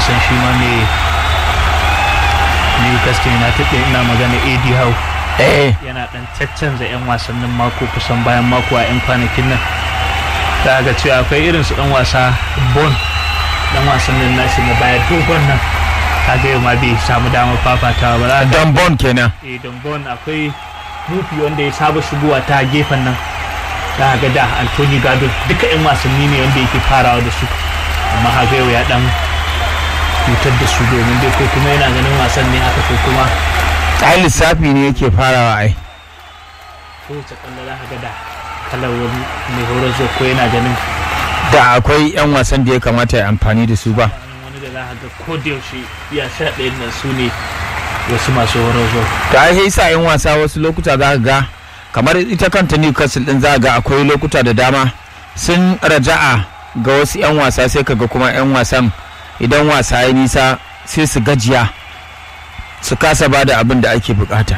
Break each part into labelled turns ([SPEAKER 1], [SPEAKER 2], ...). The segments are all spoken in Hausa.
[SPEAKER 1] wasan shi ma mai Newcastle United ɗin ina magana AD Howe
[SPEAKER 2] eh
[SPEAKER 1] yana dan caccanza 'yan wasannin mako kusan bayan mako a 'yan kwanakin nan za ga cewa akwai irin su dan wasa bon dan wasannin nashi na baya dogon nan kaga yau ma bai samu damar fafatawa ba za ga
[SPEAKER 2] don bon kenan
[SPEAKER 1] eh don bon akwai rufi wanda ya saba shigowa ta gefen nan za ga da Anthony Gado duka 'yan wasanni ne wanda yake farawa da su amma haka yau ya dan cutar da su domin dai ko kuma yana ganin wasan ne haka ko kuma
[SPEAKER 2] ai lissafi ne yake farawa ai
[SPEAKER 1] kowace kwallo za ka ga da kalar wani mai horar zuwa ko yana ganin
[SPEAKER 2] da akwai 'yan wasan da ya kamata ya amfani da su ba
[SPEAKER 1] wani da za ka ga ko da yaushe iya sha ɗayan nan su ne wasu masu horar zuwa
[SPEAKER 2] ta ai sa 'yan wasa wasu lokuta za ka ga kamar ita kanta newcastle din za ka ga akwai lokuta da dama sun raja'a ga wasu 'yan wasa sai ka ga kuma 'yan wasan idan wasa ya nisa sai su gajiya su kasa ba da abin da ake bukata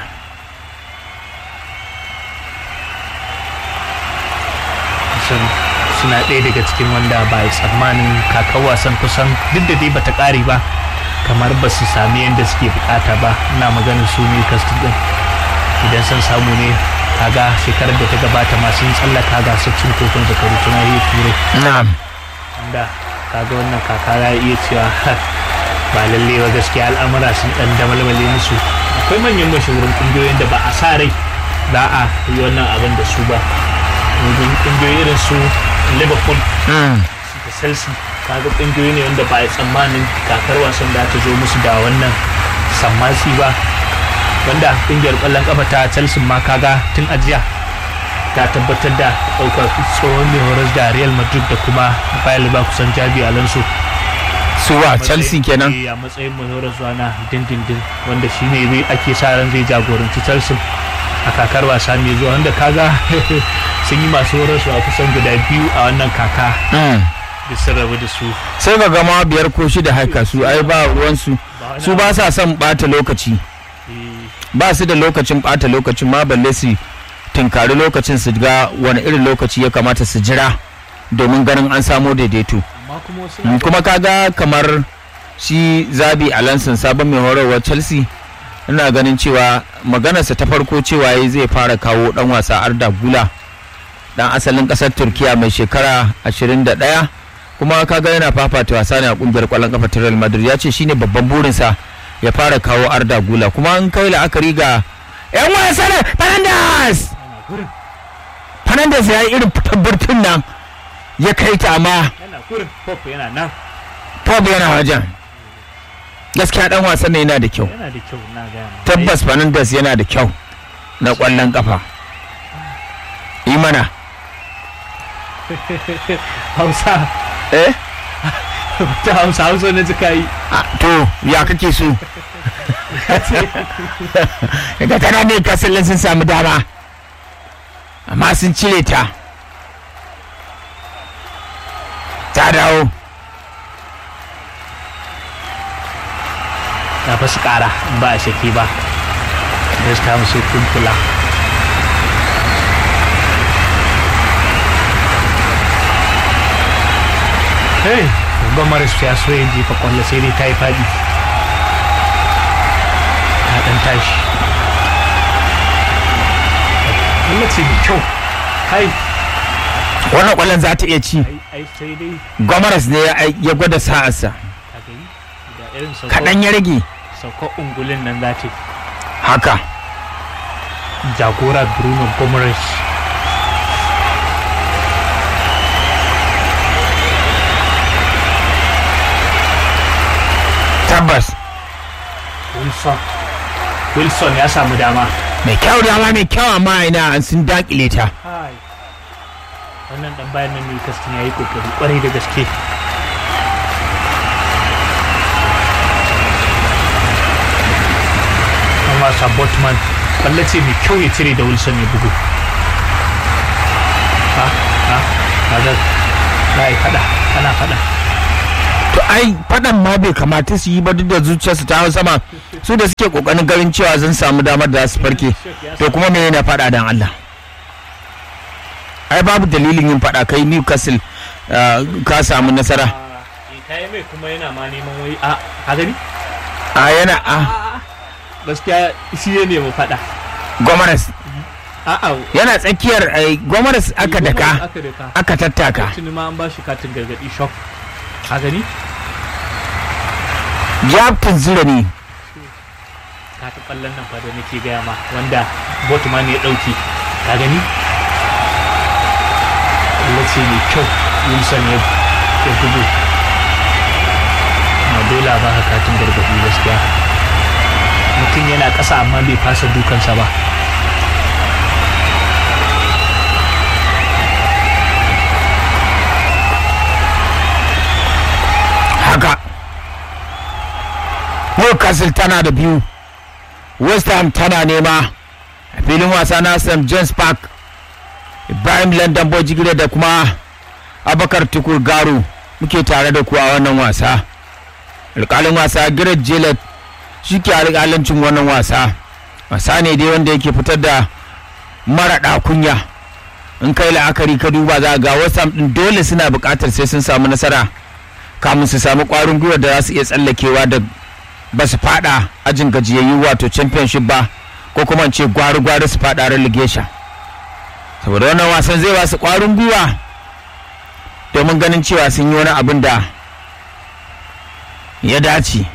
[SPEAKER 1] kusan suna ɗaya daga cikin wanda ba a tsammanin kakar wasan kusan duk da dai bata ƙare ba kamar ba su sami yadda suke bukata ba ina maganin su ne kastin din idan sun samu ne kaga shekarar da ta gabata masu yin tsallaka gasar cin kofin zakaru tuna yi turai
[SPEAKER 2] na'am
[SPEAKER 1] wanda kaga wannan kaka ya iya cewa ba lalle ba gaskiya al'amura sun dan damalmale musu akwai manyan mashahuran kungiyoyin da ba a sa rai za a yi wannan abin da su ba domin kungiyoyi irin su liverpool
[SPEAKER 2] Mm.
[SPEAKER 1] da chelsea kaga kungiyoyi ne wanda ba a yi tsammanin kakar wasan da ta zo musu da wannan sammasi ba wanda kungiyar kwallon kafa ta chelsea ma kaga tun ajiya ta tabbatar da ɗaukar tsohon mai horas da real madrid da kuma bayan kusan jabi alonso
[SPEAKER 2] suwa chelsea kenan
[SPEAKER 1] Eh, a matsayin mai horaswa na dindindin wanda shi ne zai ake sa ran zai jagoranci chelsea a kakar wasa mai zuwa wanda kaga sun yi masu horaswa kusan guda biyu a wannan kaka
[SPEAKER 2] Mm.
[SPEAKER 1] da sun rabu da su
[SPEAKER 2] sai ga gama biyar ko shida haka su ai ba ruwansu su ba sa son bata lokaci
[SPEAKER 1] Eh,
[SPEAKER 2] ba su da lokacin bata lokacin ma balle su tunkari lokacin su ga wani irin lokaci ya kamata su jira domin ganin an samo daidaito
[SPEAKER 1] amma kuma wasu
[SPEAKER 2] Mm, kuma kaga kamar shi zabi alanson sabon mai horarwar chelsea ina ganin cewa maganarsa ta farko cewa yayi zai fara kawo dan wasa arda gula dan asalin kasar turkiya mai shekara 21 kuma kaga yana fafata wasa ne a kungiyar kwallon kafa ta real madrid ya ce shine babban burinsa ya fara kawo arda gula kuma an kai la'akari ga yan wasa ne fernandes
[SPEAKER 1] yana gurin
[SPEAKER 2] fernandes ya yi irin fitar burtun nan ya kai ta amma
[SPEAKER 1] yana gurin pop yana nan
[SPEAKER 2] Pop yana wajen. Gaskiya dan wasan ne yana da kyau.
[SPEAKER 1] yana da kyau na gaya ma.
[SPEAKER 2] Tabbas Fernandes yana da kyau na ƙwallon kafa. Yi mana.
[SPEAKER 1] hausa
[SPEAKER 2] Eh?
[SPEAKER 1] ta hausa hausa na jika yi
[SPEAKER 2] Ah, To, ya kake so? Daga tana ne kasallin sun samu dama. Amma sun cire ta. Ta dawo.
[SPEAKER 1] na fa su kara in ba a shaki ba da su kama sai kun kula hey gwamnati su ya so ya jefa kwallo sai dai ta yi faɗi ta ɗan tashi kwallo ce mai kyau hai
[SPEAKER 2] Wannan ƙwallon za ta iya ci.
[SPEAKER 1] ai ai sai dai
[SPEAKER 2] Gomaras ne ya- ya gwada sa'arsa.
[SPEAKER 1] ka gani da irin sauko
[SPEAKER 2] Kaɗan ya rage.
[SPEAKER 1] sauko ungulin nan za ta
[SPEAKER 2] Haka.
[SPEAKER 1] jagora bruno gomes
[SPEAKER 2] Tabbas.
[SPEAKER 1] wilson wilson ya samu dama
[SPEAKER 2] Mai kyau dama mai kyau amma ina an sun dakile ta.
[SPEAKER 1] wannan dan bayan nan newcastle ya yi kokari kwarai da gaske an wasa botman ce mai kyau ya cire da wilson ya bugu ha ha kaga za a yi fada ana fada
[SPEAKER 2] to ai fadan ma bai kamata su yi ba duk da zuciyarsu ta hau sama su da suke kokarin garin cewa zan samu damar da za su farke to kuma me yana fada dan Allah ai babu dalilin yin fada kai Newcastle ah, ka samu nasara
[SPEAKER 1] ta yi mai kuma yana ma neman wai a a gani
[SPEAKER 2] a yana a
[SPEAKER 1] gaskiya shi ya nemi faɗa
[SPEAKER 2] gomaras
[SPEAKER 1] a'a
[SPEAKER 2] yana tsakiyar ai, gomaras aka daka
[SPEAKER 1] aka daka
[SPEAKER 2] aka tattaka
[SPEAKER 1] tuni ma an ba shi katin gargaɗi shock a gani
[SPEAKER 2] ya tunzura ne
[SPEAKER 1] katin ƙwallon nan fa da nake gaya ma wanda botman ya ɗauki ka gani ƙwallo ce mai kyau wilson ya ya bugu na dole ba ka katin gargaɗi gaskiya mutum yana ƙasa amma bai fasa dukansa ba
[SPEAKER 2] haka Newcastle tana da biyu West Ham tana nema a filin wasa na St. James Park Ibrahim London Bojigire da kuma Abakar Tukur Garu muke tare da ku a wannan wasa alƙalin wasa Gareth Gillett shi ke alƙalancin wannan wasa wasa ne dai wanda yake fitar da mara kunya in kai la'akari ka duba za ga West Ham ɗin dole suna buƙatar sai sun samu nasara kamun su samu kwarin gwiwa da za su iya tsallakewa da ba su fada ajin gajiyayyu wato championship ba ko kuma in ce gwari-gwari su fada relegation saboda wannan wasan zai ba su kwarin gwiwa domin ganin cewa sun yi wani abin da ya dace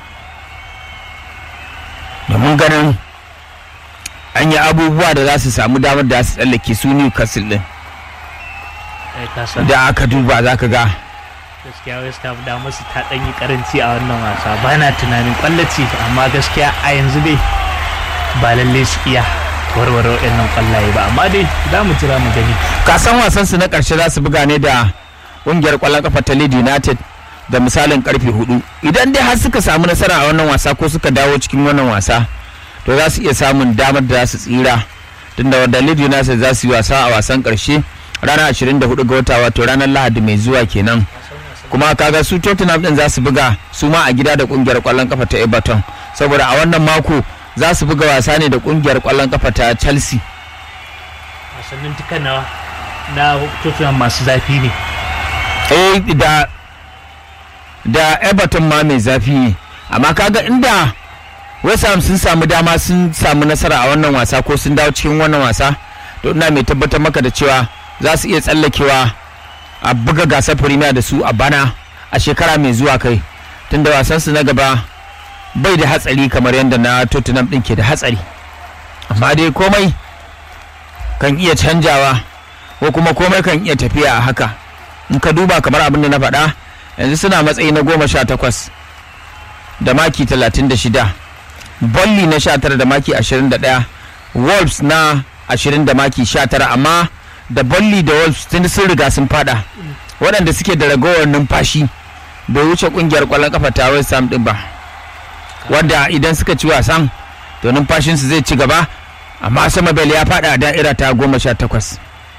[SPEAKER 2] domin ganin an yi abubuwa da za su samu damar da za su tsallake su newcastle din
[SPEAKER 1] ai ka san
[SPEAKER 2] da aka duba za ka ga
[SPEAKER 1] gaskiya west ham da musu ta ɗan yi karanci a wannan wasa ba na tunanin kwallaci amma gaskiya a yanzu dai ba lalle su iya warware waɗannan kwallaye ba amma dai za mu jira mu gani
[SPEAKER 2] kasan wasan su na karshe za su buga ne da kungiyar kwallon kafa ta Leeds United da misalin karfe hudu idan dai har suka samu nasara a wannan wasa ko suka dawo cikin wannan wasa to za su iya samun damar da za su tsira tunda wanda Leeds United za su yi wasa a wasan karshe ranar 24 ga wata wato ranar Lahadi mai zuwa kenan kuma kaga su Tottenham din za su buga su ma a gida da kungiyar kwallon kafa ta Everton saboda a wannan mako za su buga wasa ne da kungiyar kwallon kafa ta Chelsea
[SPEAKER 1] wasannin duka na na Tottenham masu zafi ne
[SPEAKER 2] eh da da everton ma mai zafi ne amma kaga inda west ham sun samu dama sun samu nasara a wannan wasa ko sun dawo cikin wannan wasa to ina mai tabbatar maka da cewa za su iya tsallakewa a buga gasar premier da su a bana a shekara mai zuwa kai tunda wasan su na gaba bai da hatsari kamar yadda na tottenham din ke da hatsari amma dai komai kan iya canjawa ko kuma komai kan iya tafiya a haka in ka duba kamar abin da na faɗa yanzu suna matsayi na goma sha takwas da maki talatin da shida bolly na sha tara da maki ashirin da ɗaya wolves na ashirin da maki sha tara amma da bolly da wolves tun sun riga sun fada waɗanda suke da ragowar numfashi bai wuce ƙungiyar ƙwallon kafa ta west ham ɗin ba wanda idan suka ci wasan to numfashinsu zai ci gaba amma sama bel ya fada a da'ira ta goma sha takwas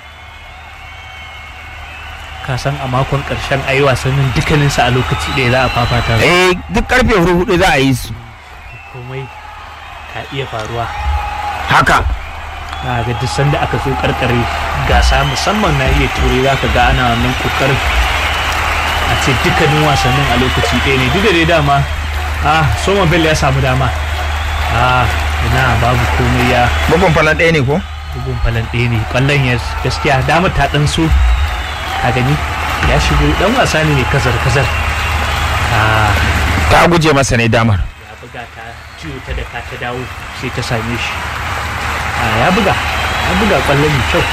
[SPEAKER 1] ka san a makon karshen ayi wasannin dukkaninsu a lokaci ɗaya za a fafata su
[SPEAKER 2] eh duk karfe hudu hudu za a yi su
[SPEAKER 1] komai ka iya faruwa
[SPEAKER 2] haka
[SPEAKER 1] na ga duk sanda aka zo karkare gasa musamman na iya turai za ka ga ana wannan kokarin a ce dukkanin wasannin a lokaci ɗaya ne duk da dai dama ah soma bell ya samu dama ah ina babu komai ya
[SPEAKER 2] bugun falan ɗaya ne ko
[SPEAKER 1] bugun falan ɗaya ne kwallon ya gaskiya dama ta ɗan so a gani ya shigo dan wasa ne mai kazar kazar ah
[SPEAKER 2] ta guje masa ne damar
[SPEAKER 1] ya buga ta ciwo ta da ka ta dawo sai ta same shi a ya buga ya buga kwallo mai kyau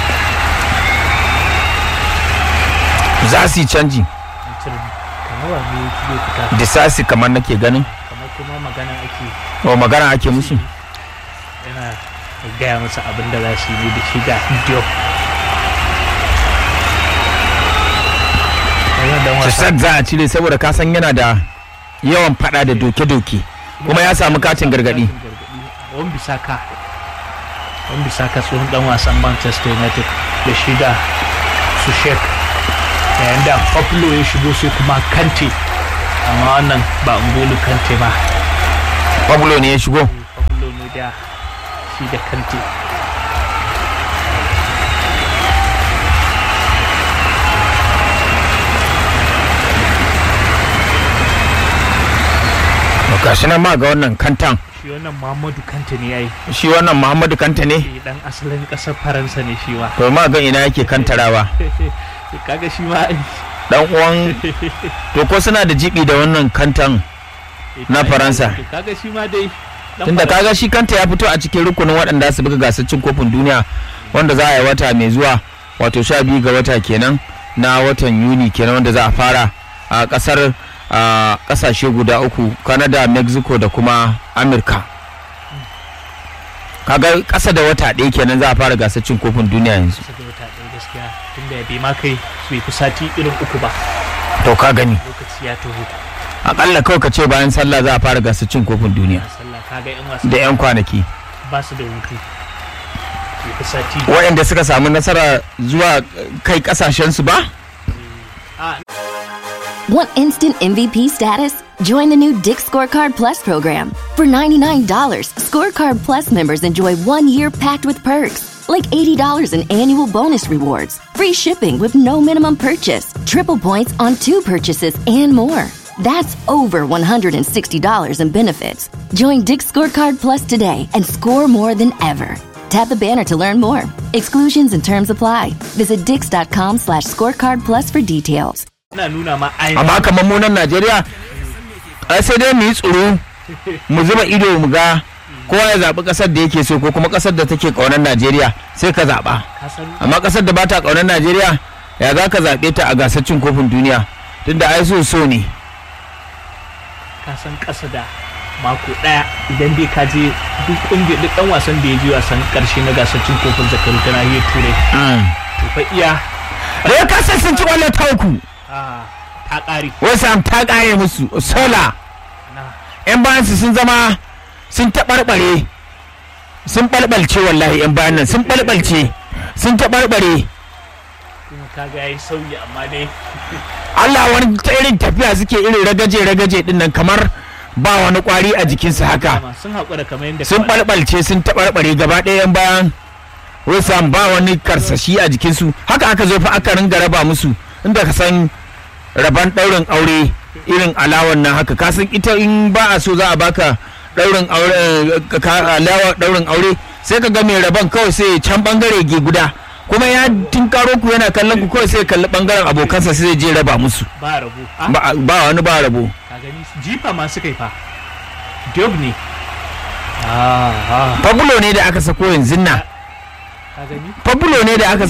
[SPEAKER 2] za su yi canji
[SPEAKER 1] mutum kamar wa ne zai fita
[SPEAKER 2] disasi kamar nake ganin
[SPEAKER 1] kamar kuma magana ake
[SPEAKER 2] o magana ake musu
[SPEAKER 1] yana gaya masa abin da za su yi ne da shi ga Diop wannan dan wasa
[SPEAKER 2] Sassan za a cire saboda ka san yana da yawan fada da doke-doke kuma ya samu katin gargadi
[SPEAKER 1] wan bisaka wan bisaka tsohon dan wasan manchester united da shi da su shek yayin da Pablo ya shigo sai kuma kante amma wannan ba ungolu kante ba
[SPEAKER 2] pablo ne ya shigo
[SPEAKER 1] Pablo ne da shi da kante
[SPEAKER 2] gashi nan ma ga wannan kantan
[SPEAKER 1] shi wannan muhammadu kanta ne ya yi
[SPEAKER 2] shi wannan muhammadu kanta ne
[SPEAKER 1] dan asalin kasar faransa ne shi ma
[SPEAKER 2] to ma ga ina yake kantarawa
[SPEAKER 1] kaga shi ma
[SPEAKER 2] dan uwan to ko suna da jibi da wannan kantan Na Faransa.
[SPEAKER 1] kaga shi ma dai dan
[SPEAKER 2] tunda
[SPEAKER 1] Faransa.
[SPEAKER 2] kaga shi kanta ya fito a cikin rukunin waɗanda su buga gasar cin kofin duniya wanda za a yi wata mai zuwa wato sha biyu ga wata kenan na watan yuni kenan wanda za a fara a ƙasar a ƙasashe guda uku canada mexico da kuma amurka kaga ƙasa da wata ɗaya kenan za a fara gasar cin kofin duniya yanzu
[SPEAKER 1] Kusa da wata ɗaya gaskiya tunda ya bai ma kai bai fi sati irin uku ba
[SPEAKER 2] to ka gani
[SPEAKER 1] lokaci ya taho
[SPEAKER 2] akalla kawai ka ce bayan sallah za a fara gasar cin kofin duniya
[SPEAKER 1] a sallah kaga yan wasa
[SPEAKER 2] da 'yan kwanaki
[SPEAKER 1] ba su da hutu bai fi sati
[SPEAKER 2] waɗanda suka samu nasara zuwa kai ƙasashensu ba
[SPEAKER 1] a
[SPEAKER 3] Want instant MVP status? Join the new Dick Scorecard Plus program. For $99, Scorecard Plus members enjoy one year packed with perks, like $80 in annual bonus rewards, free shipping with no minimum purchase, triple points on two purchases, and more. That's over $160 in benefits. Join Dick Scorecard Plus today and score more than ever. Tap the banner to learn more. Exclusions and terms apply. Visit dix.com slash scorecard plus for details.
[SPEAKER 1] ina nuna ma
[SPEAKER 2] amma
[SPEAKER 1] ainihin
[SPEAKER 2] kamar mu nan Najeriya ai sai dai mu yi tsoro mu zuba ido mu ga kowa ya zaɓi ƙasar da yake so ko kuma ƙasar da take ƙaunar Najeriya sai ka zaɓa
[SPEAKER 1] kasan
[SPEAKER 2] amma ƙasar da ba ta ƙaunar Najeriya ya za ka zaɓe ta a gasar cin kofin duniya tunda ai so so ne
[SPEAKER 1] kasan kasa da mako daya idan dai ka je duk kungiyar duk dan wasan da ya je wasan karshe na gasar cin kofin zakaru ta nahiyar turai to fa iya
[SPEAKER 2] da kasar sun ci ƙwallo ta uku
[SPEAKER 1] ah, ta kare
[SPEAKER 2] wasu ta ƙare musu sola
[SPEAKER 1] na
[SPEAKER 2] 'yan bayansu sun zama sun taɓarɓare sun ɓalɓalce wallahi 'yan bayan nan sun ɓalɓalce sun taɓarɓare
[SPEAKER 1] kuma kaga yayi sauyi amma dai
[SPEAKER 2] Allah wani ta irin tafiya suke irin ragaje ragaje din nan kamar ba wani kwari a jikinsu haka
[SPEAKER 1] dama sun haƙura kamar yadda
[SPEAKER 2] sun
[SPEAKER 1] ka faɗa.
[SPEAKER 2] ɓalɓalce sun taɓarɓare gaba ɗaya 'yan bayan Wesam ba wani karsashi a jikinsu haka aka zo fa aka ringa raba musu inda ka san raban ɗaurin aure irin alawan nan haka ka san ita in ba a so za a baka ɗaurin aure eh, ka- alawar ɗaurin aure sai ka ga mai raban kawai sai can bangare ge guda kuma ya tinkaro ku yana kallon ku kawai sai ya kalli bangaren abokansa sai ya je raba musu
[SPEAKER 1] ba rabo ah,
[SPEAKER 2] ba ba wani ba rabo
[SPEAKER 1] ka gani jifa ma suka yi fa Diop ne ah ah
[SPEAKER 2] fabulo ne da aka sako yanzu nan
[SPEAKER 1] ka gani
[SPEAKER 2] fabulo ne da aka